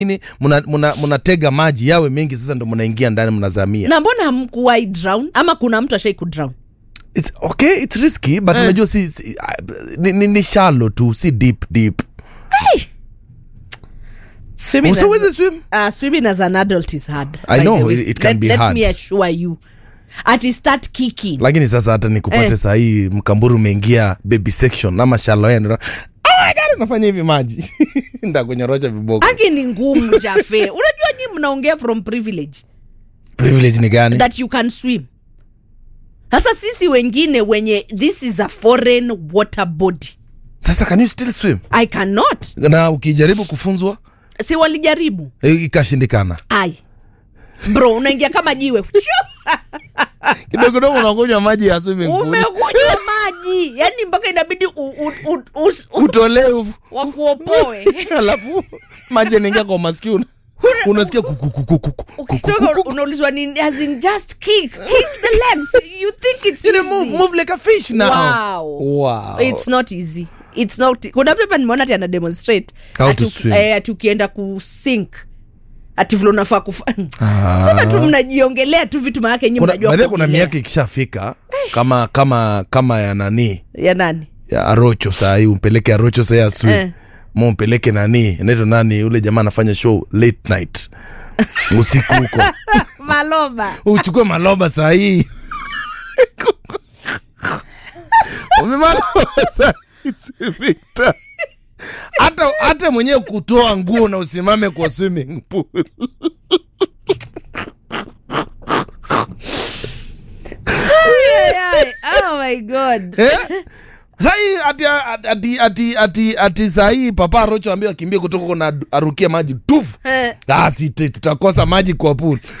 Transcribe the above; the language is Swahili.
nini mnatega muna, muna maji yawe mengi sasa ndo mnaingia ndani mnazamia na mbona hamkuwai drown ama kuna mtu ashai kudrown it's, okay it's risky but Eh. unajua si, si ni, ni, ni shallow tu si deep deep swimming, so as, wezi swim uh, swimming as an adult is hard I by know, the way. it- it can let, be let hard. me assure you ati start kicking lakini sasa hata nikupate Eh. eh. sahii mkamburu umeingia baby section ama shallow end oh my God, unafanya hivi maji ndakunyorosha viboko aki ni ngumu jafe unajua nyi mnaongea from privilege privilege ni gani that you can swim sasa sisi wengine wenye this is a foreign water body sasa can you still swim i cannot na ukijaribu kufunzwa si walijaribu eh, ikashindikana ai bro unaingia kama jiwe kidogo kidogo unakunywa maji ya swimming pool umekunywa maji yani mpaka inabidi u- u- u- us- u- utolee wakuopoe alafu maji yanaingia kwa masikio una- unasikia kukukukukuku ukitoka unaulizwa nini as in just kick kick the legs you think it's You know, move, easy. move like a fish now. Wow. Wow. it's not easy it's not kuna mtu hapa nimeona ati ana demonstrate How ati to uki- swim. eh, ati ukienda kusink ati vile unafaa kufa sema tu mnajiongelea tu vitu maanake nyi kuna, mnajua by the way, kuna kuogelea. miaka ikishafika kama kama kama ya nani ya nani ya arocho sahii umpeleke arocho sahii aswi Eh. ma umpeleke nani inaitwa nani ule jamaa anafanya show late night usiku huko maloba uchukue maloba sahii umemaloba sahii Victor. hata hata mwenyewe kutoa nguo na usimame kwa swimming pool oh my god Eh? sahii ati, ati, ati, ati, ati sahii papa rocho ambia akimbia kutoka huko na arukie maji tufu Eh, asi tutakosa maji kwa pool